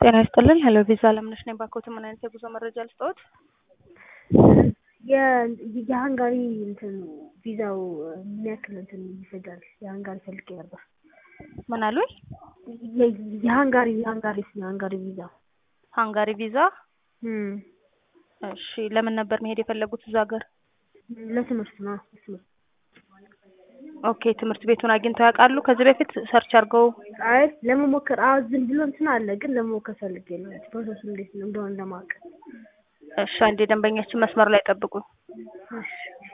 ጤና ይስጥልን ሄሎ ቪዛ አለምነሽ ነኝ። ባንኮት ምን አይነት የጉዞ መረጃ ልስጥዎት? የሀንጋሪ እንትን ቪዛው ምን ያክል እንትን ይፈጃል? የሀንጋሪ ፈልጌ ነበር። ምን አሉኝ? የሀንጋሪ የሀንጋሪ የሀንጋሪ ቪዛ ሃንጋሪ ቪዛ። እም፣ እሺ ለምን ነበር መሄድ የፈለጉት እዛ ሀገር? ለትምህርት ነው። ለትምህርት ኦኬ ትምህርት ቤቱን አግኝተው ያውቃሉ? ከዚህ በፊት ሰርች አድርገው አይ ለመሞከር አዎ ዝም ብሎ እንትን አለ፣ ግን ለመሞከር ፈልጌ ነው። ፕሮሰሱ እንዴት ነው እንደሆነ ለማወቅ። እሺ አንዴ ደንበኛችን መስመር ላይ ጠብቁኝ። እሺ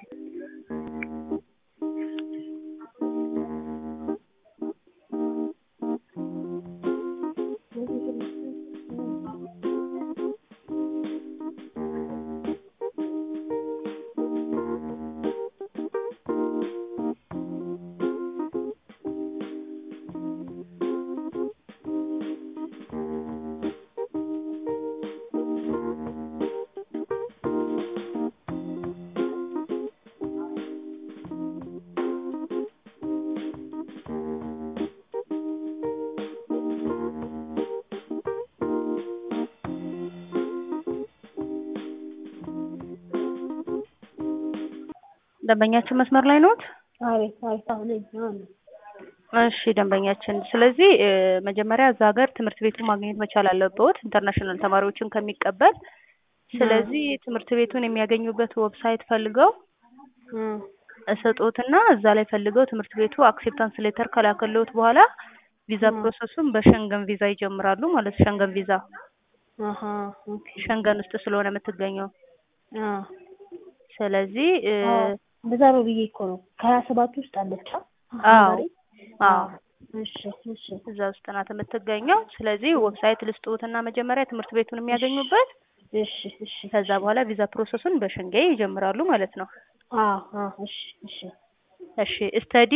ደንበኛችን መስመር ላይ ነዎት? አቤት አቤት፣ አሁን አሁን እሺ ደንበኛችን፣ ስለዚህ እ መጀመሪያ እዛ ሀገር ትምህርት ቤቱን ማግኘት መቻል አለብዎት ኢንተርናሽናል ተማሪዎችን ከሚቀበል። ስለዚህ ትምህርት ቤቱን የሚያገኙበት ዌብሳይት ፈልገው እም፣ እሰጦትና እዛ ላይ ፈልገው ትምህርት ቤቱ አክሴፕታንስ ሌተር ከላከልዎት በኋላ ቪዛ ፕሮሰሱን በሸንገን ቪዛ ይጀምራሉ ማለት ሸንገን ቪዛ አሀ ኦኬ ሸንገን ውስጥ ስለሆነ የምትገኘው። አ ስለዚህ እ እንደዛ ነው ብዬ እኮ ነው። ከሀያ ሰባት ውስጥ አለች አ አዎ ሀንጋሪ? አዎ እሺ እሺ እዛ ውስጥ ናት የምትገኘው። ስለዚህ ዌብሳይት ልስጥዎትና መጀመሪያ ትምህርት ቤቱን የሚያገኙበት እሺ እሺ ከዛ በኋላ ቪዛ ፕሮሰሱን በሸንጌ ይጀምራሉ ማለት ነው። አ አ እሺ እሺ እሺ ስተዲ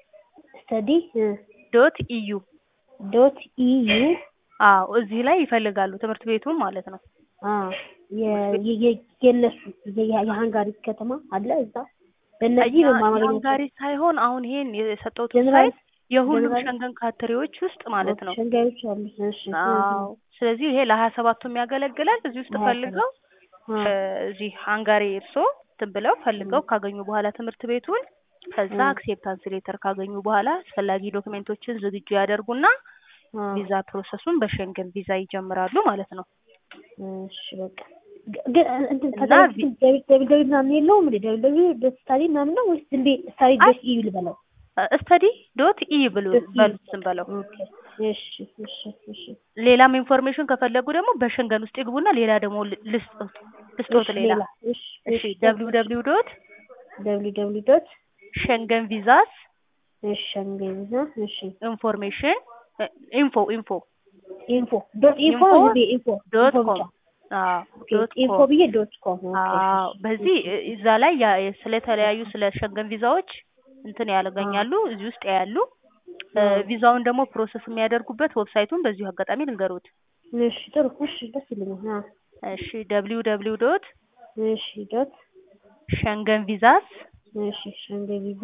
ስተዲ ዶት ኢዩ ዶት ኢዩ አዎ እዚህ ላይ ይፈልጋሉ ትምህርት ቤቱን ማለት ነው። አ የ- የ- የነሱ የ- የሀንጋሪ ከተማ አለ እዛ በእነዚህ ነው ማማገኘት ሃንጋሪ ሳይሆን አሁን ይሄን የሰጠሁት ጀነራል ሳይት የሁሉም ጀነራል ሸንገን ካንትሪዎች ውስጥ ማለት ነው። ሸንጋዮች አሉ። እሺ አዎ ስለዚህ ይሄ ለሀያ ሰባቱም ያገለግላል። እዚህ ውስጥ ለሀያ ፈልገው አ እ እዚህ ሃንጋሪ እርሶ እንትን ብለው ፈልገው ካገኙ በኋላ ትምህርት ቤቱን ከዛ አ አክሴፕታንስ ሌተር ካገኙ በኋላ አስፈላጊ ዶክሜንቶችን ዝግጁ ያደርጉና አ ቪዛ ፕሮሰሱን በሸንገን ቪዛ ይጀምራሉ ማለት ነው። እሺ በቃ ግ- ግን እንትን ከዛ እና በፊት ደብል ደብል ደብል ምናምን የለውም እንዴ? ደብል ደብል ዶት ስታዲ ምናምን ነው ወይስ ዝም ብዬ ስታዲ አይ ዶት ኢዩ ልበለው? ስተዲ ዶት ኢ ብሉ ዶት ኢዩ በሉት ዝም በለው። ኦኬ እሺ እሺ እሺ ሌላም ኢንፎርሜሽን ከፈለጉ ደግሞ በሸንገን ውስጥ ይግቡና ሌላ ደግሞ ል- ልስጦት ልስጦት እሺ ሌላ ሌላ እሺ እሺ እሺ ደብሊው ደብሊው ዶት ደብሊው ደብሊው ዶት ሸንገን ቪዛስ እሺ እንግሊዝ እሺ ኢንፎርሜሽን ኢንፎ ኢንፎ ኢንፎ ዶት ኢንፎ ኢንፎ ነው እንዴ? ኢንፎ ዶት ኢንፎ ኮም ብቻ አዎ ኦኬ ዶት ኢንፎ ኮም ብዬ ዶት ኮም ኦኬ አዎ እሺ በዚህ እሺ እ- እዛ ላይ ያ ስለተለያዩ ስለ ሸንገን ቪዛዎች እንትን ያገኛሉ እዚህ ውስጥ ያያሉ። እ አ ቪዛውን ደግሞ ፕሮሰስ የሚያደርጉበት ዌብሳይቱን በዚሁ አጋጣሚ ልንገሩት። እሺ ጥሩ እሺ ደስ ይለኛል። አ እሺ ደብሊው ደብሊው ዶት እሺ ዶት ሸንገን ቪዛስ እሺ ሸንገ ቪዛ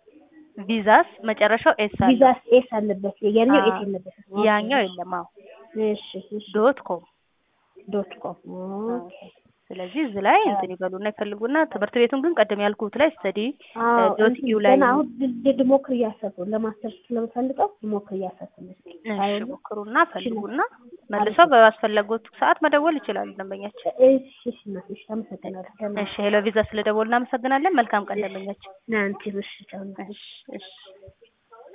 ቪዛስ መጨረሻው ኤስ አለው ቪዛ ኤስ አለበት ያኛው ኤስ አዎ የለበትም። ኦኬ ያኛው እሺ የለም። አዎ እሺ እሺ ዶት ኮም ዶት ኮም አዎ ኦኬ ስለዚህ እዚህ ላይ እንትን ይበሉና ይፈልጉና ትምህርት ቤቱን ግን ቀደም ያልኩት ላይ ስተዲ አዎ ዶት እንትን ዩ ላይ ገና አሁን ል- ልሞክር እያሰብኩ ነው። ለማስተርስ ስለምፈልገው ልሞክር እያሰብኩ ነው። እስኪ እሺ አይሆንም ሞክሩና ይችላል። ፈልጉና አሪፍ መልሰው ነው። በአስፈለጉት ሰዓት መደወል ይችላሉ ደንበኛችን። እሺ እሺ እናቴ እሺ አመሰግናለሁ። ደህና እሺ ሄሎ ቪዛ ስለደወሉ እናመሰግናለን። መልካም ቀን ደንበኛችን። ናንቲ እሺ ቻው። እሺ እሺ